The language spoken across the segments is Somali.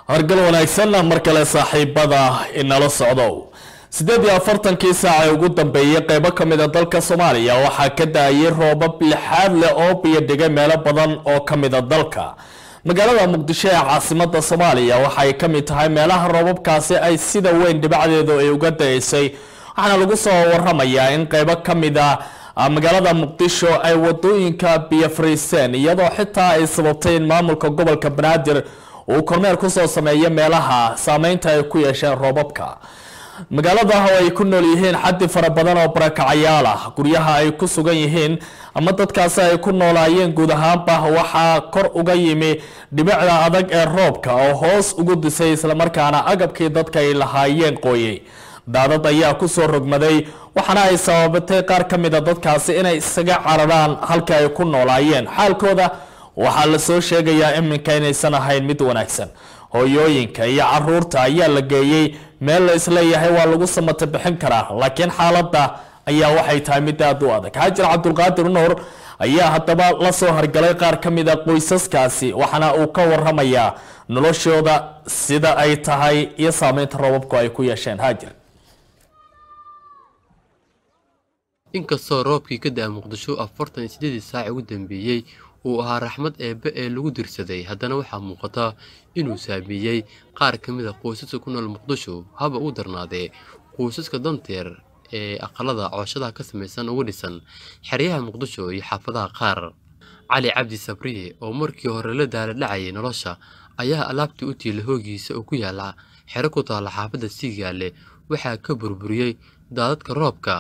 hargal wanaagsanna mar kale saaxiibada inala socdo siddeed iyo afartankii saaca ee ugu dambeeyey qeybo ka mid a dalka soomaaliya waxaa ka da-ayay roobab lixaad leh oo biyo dhigay meelo badan oo ka mid a dalka magaalada muqdisho ee caasimada soomaaliya waxay ka mid tahay meelaha roobabkaasi ay sida weyn dhibacdeedu ay uga da-eysay waxaana lagu soo waramayaa in qeybo ka mid a magaalada muqdisho ay wadooyinka biyo fariiseen iyadoo xitaa ay sababtay in maamulka gobolka banaadir uu kormeer kusoo sameeyo meelaha saameynta ay ku yeesheen roobabka magaalada oo ay ku nool yihiin xaddi fara badan oo barakacayaal ah guryaha ay ku sugan yihiin ama dadkaasi ay ku noolaayeen guud ahaanba waxaa kor uga yimi dhibicda adag ee roobka oo hoos ugu disay islamarkaana agabkii dadka ay lahaayeen qooyey daadad ayaa kusoo rogmaday waxaana ay sababatay qaar ka mid a dadkaasi inay isaga cararaan halka ay ku noolaayeen xaalkooda waxaa lasoo sheegayaa iminka inaysan ahayn mid wanaagsan hooyooyinka iyo caruurta ayaa la geeyey meel la isleeyahay waa lagu samata bixin karaa laakiin xaaladda ayaa waxay tahay mid aada u adag xaajir cabdulqaadir nuur ayaa haddaba la soo hargalay qaar ka mid a qoysaskaasi waxaana uu ka waramayaa noloshooda sida ay tahay iyo saameynta roobabku ay ku yeesheen haajir inkastoo roobkii ka da-a muqdisho afartan iyo siddeedii saaci ugu dambeeyey uu ahaa raxmad eebbe ee lagu dirsaday haddana waxaa muuqata inuu saameeyey qaar ka mid a qoysaska ku nool muqdisho haba u darnaadee qoysaska danteer ee aqalada cooshadaha ka samaysan uga dhisan xeryaha muqdisho iyo xaafadaha qaar cali cabdi sabriye oo markii hore la daala dhacayay nolosha ayaa alaabtii u tiila hoogiisa oo ku yaala xero ku taalla xaafadda siigaale waxaa ka burburiyey daadadka roobka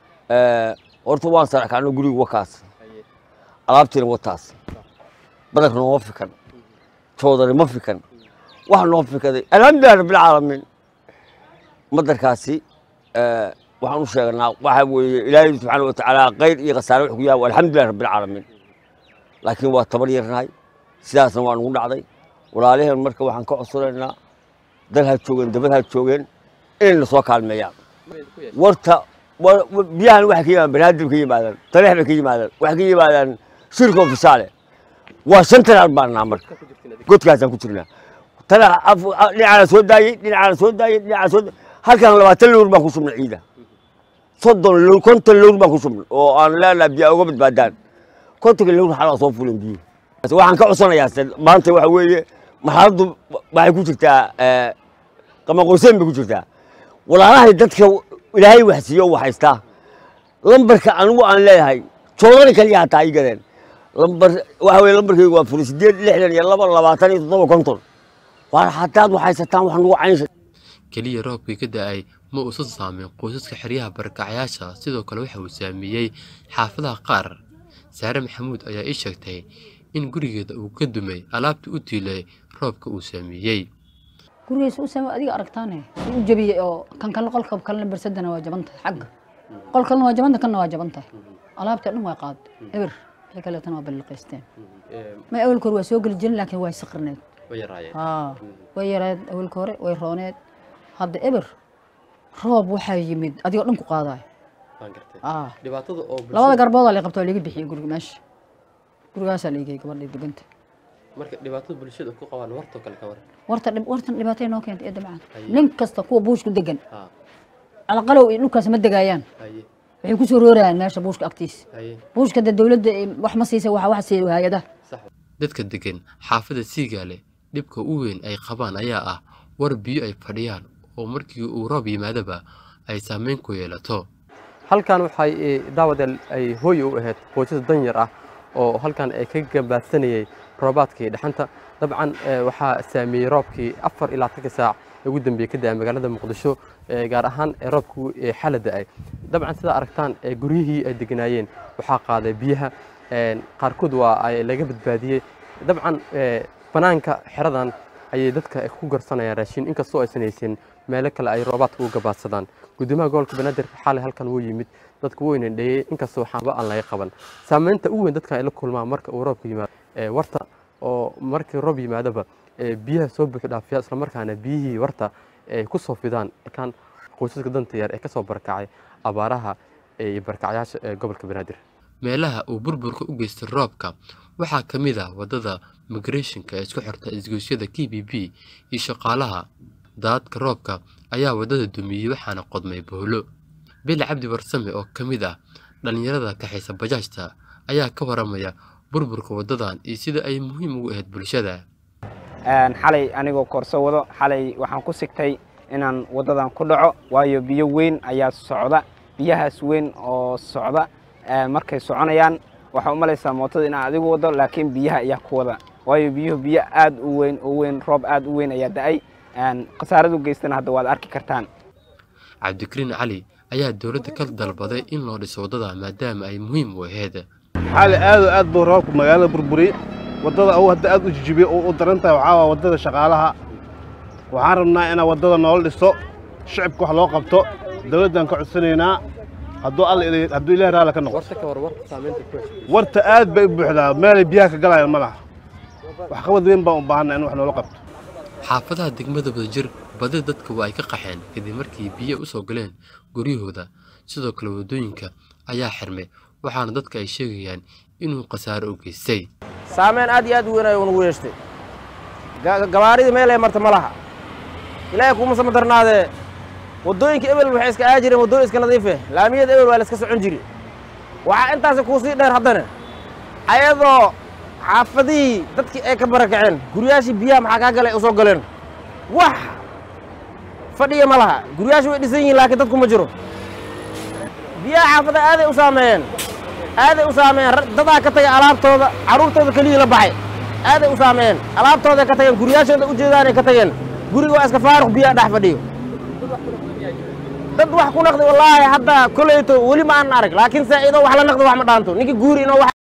horta waan saraxkaano guriga wakaas alaabtiina wataas badanka nooma fikan joodani ma fikan waxa noo fikaday alxamdulilah rabbilcaalamiin madarkaasi waxaan u sheegnaa waxa weeye ilaahay subxaana watacaala khayr iyo khasaare wax ku yahay alxamdulilah rabbilcaalamiin laakiin waa tabar yarnahay sidaasna waa nugu dhacday walaalaheen marka waxaan ka codsanaynaa dal ha joogeen dabad ha joogeen inayna soo kaalmeeyaan warta biyahan waxay ka yimaadaan banaadir ka yimaadaan taleex bay ka yimaadaan waxay ka yimaadaan shirkoo fisaale waa shan tanaal baan nahaa marka godkaasaan ku jirnaa tana dhinacaana soo daayey dhinacaana soo daayey dhinacaana soo halkan labaatan lowr baan ku shubnay ciida soddon lowr konton lowr baan ku shubnay oo aan leenahay biyaa uga badbaadaan kontonka lowr xalaa soo fuleen biyo waxaan ka codsanayaa maanta waxa weeye marxaladdu waxay ku jirtaa qamaqoyseen bay ku jirtaa walaalahay dadka ilaahay wax siiyo wax haystaa lambarka anigu aan leeyahay joodani kaliya hataa ii gadeen lambar waxa weye lambarkaygu waa furi sideed lixdan iyo laba labaatan iyo toddoba konton waar hadaad wax haysataan wax nagu caynsa keliya roobkii ka da-ay ma uusan saameyn qoysaska xeryaha barakacayaasha sidoo kale waxa uu saameeyey xaafadaha qaar saare maxamuud ayaa ii sheegtay in gurigeeda uu ka dumay alaabtii u tiilay roobka uu saameeyey gurigiisa u saame adiga aragtaane u jabiyey oo kan kalena qolka kalena bersadana waa jaban tahay xagga qol kalena waa jabanta kanna waa jaban tahay alaabtii dhan waa qaad eber wixii kaleetana waa balliqaysteen ma awalka hore waa soo geli jirin laakiin waa saqirneed haa way yareed awalka hore way rooneed hadda eber roob waxaa yimid adigoo dhan ku qaadayo labada garboodaa la qabta waa laga bixiyey guriga meesha gurigaasaa la igay gabadhii deganta marka dhibaatada bulshada ku qabaan wartoo kale ka waran warta wartan dhibaatay noo keentay eedda macaan nin kasta kuwa buushku degan alaqalow iyo dhulkaas ma degaayaan waxay ku soo roorayaan meesha buushka agtiisa buushka de dowladda wax ma siisa waxa wax siiya hay-adaha dadka degan xaafadda siigaale dhibka u weyn ay qabaan ayaa ah war biyo ay fadhiyaan oo markii uu roob yimaadaba ay saameyn ku yeelato halkan waxay daawadeel ay hooy u ahayd qoysas danyar ah oo halkan ay ka gabaadsanayay roobaadkii dhexanta dabcan waxaa saameeyey roobkii afar ilaa tanka saac ugu dambeeyey ka da-a magaalada muqdisho gaar ahaan roobku xala da-ay dabcan sidaa aragtaan guryihii ay deganaayeen waxaa qaaday biyaha qaarkood waa laga badbaadiyey dabcan banaanka xeradan ayay dadka ku garsanayaan raashin inkastoo aysan haysan meelo kale ay roobaadka u gabaadsadaan gudoomiyaha gobolka banaadir xalay halkan wuu yimid dadku wuu inandheeyey inkastoo waxaaba aan laga qaban saameynta ugu weyn dadkan ay la kulmaan marka uu roobku yimaado warta oo markii roob yimaadaba biyaha soo buuxi dhaafiya islamarkaana biyihii warta ay ku soo fidaan kan qoysaska danta yar ee kasoo barakacay abaaraha iyo barakacyaasha gobolka banaadir meelaha uu burburka u geystay roobka waxaa ka mid ah waddada migrationka ee isku xirta isgoysyada k b b iyo shaqaalaha daadadka roobka ayaa waddada dumiyey waxaana qodmay bohlo bili cabdi barsame oo ka mid ah dhallinyarada kaxaysa bajaajta ayaa ka waramaya burburka waddadan iyo sida ay muhiim ugu ahayd bulshada xalay anigoo koorso wado xalay waxaan ku sigtay inaan waddadan ku dhaco waayo biyo weyn ayaa socda biyahaas weyn oo socda markay soconayaan waxaa u malaysaa mootada inaan adigu wado laakiin biyaha ayaa ku wada waayo biyuhu biyo aad u weyn oo weyn roob aad u weyn ayaa da'ay khasaaradu geystana hadda waad arki kartaan cabdikariin cali ayaa dowladda ka dalbaday in loo dhiso waddada maadaama ay muhiim u ahayd xali aad oo aad buu roobku magaalada burburiyey waddada uu hadda aad u jijibiyey oo u daran tahay waxaa waa waddada shaqaalaha waxaan rabnaa inaa waddada noola dhiso shicibka wax loo qabto dawladdan ka codsanaynaa hadduu alla hadduu ilaah raali ka noqo warta aad bay u buuxdaa meelay biyaha ka galayaan ma laha waxqabad weyn baan u baahanaa in wax noola qabto xaafadaha degmada wadajir badi dadka waa ay ka qaxeen kadib markii biyo u soo galeen guryahooda sidoo kale waddooyinka ayaa xirmay waxaana dadka ay sheegayaan inuu khasaaro u geystay saameyn aad iyo aad u weyn ayuu nagu yeeshtay gabaaridii meelay marta ma laha ilaahay kuuma sama darnaadee waddooyinka ebel waxay iska aa jireen waddooyin iska nadiife laamiyada ebel waa la iska socon jiri waxaa intaasi kuu sii dheer haddana ayadoo xaafadihii dadkii ay ka barakaceen guryaashii biyaha maxaa kaa galay u soo galeen wax fadhiya ma laha guryaashii way dhisan yihiin laakiin dadku ma jiro biyaha xaafadaha aaday u saameeyeen aaday u saameeyeen dadaa ka tagay alaabtooda carruurtooda keliyii la baxay aaday u saameeyeen alaabtooday ka tageen guryaashooda u jeedaanay ka tageen guriga waa iska faaruq biyaha dhex fadhiyo dad wax ku naqdi wallaahi hadda koleyto weli ma aan arag laakiin saa idoo wax la naqdo wax ma dhaanto ninka guuri inoo wax